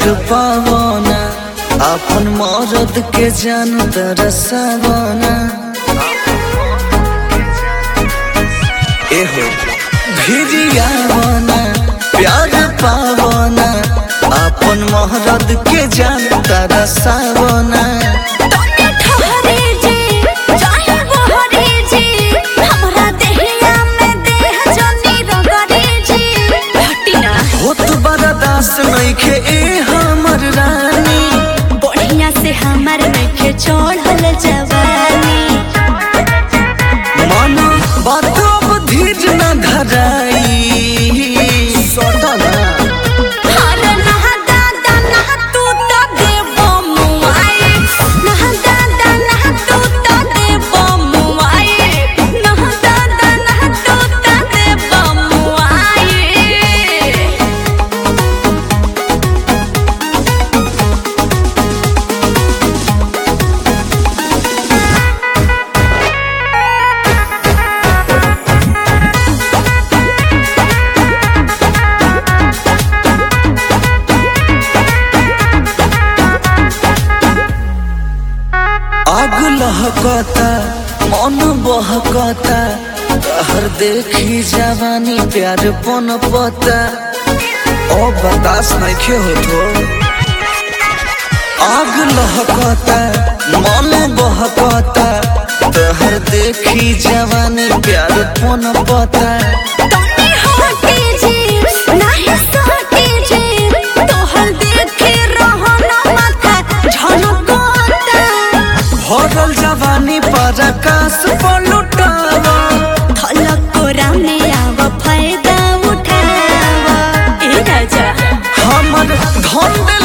पावना अपन मरद के जान तरसावना एहो भिरियावना प्यार पावना अपन मरद के जान तरसावना तोने ठहरे जे चाहे बहरे जे हमरा देहिया में देह जनी रगड़े जे हटिना होत बड़ा दास नइखे ए हमर रानी बढ़िया से हमर नइखे चढ़ल जवानी मन बात अब धीर न धराई सटना हर नहा दादा नहा तू तो देबो मुआई नहा दादा नहा तू तो देबो मुआई नहा दादा नहा तू तो देबो मुआई आग लहकता मन बहकता तहर देखी जवानी प्यार पन पता ओ बतास नइखे होतो आग लहकता मन बहकता तहर देखी जवानी प्यार पन पता तोने हटे जे नाही सटे जे तोहर देखे रहना माथा झलकता भरल जवानी पर आकाश पर लुटावा थलक कोरा में आव फायदा उठावा ए राजा हमर धन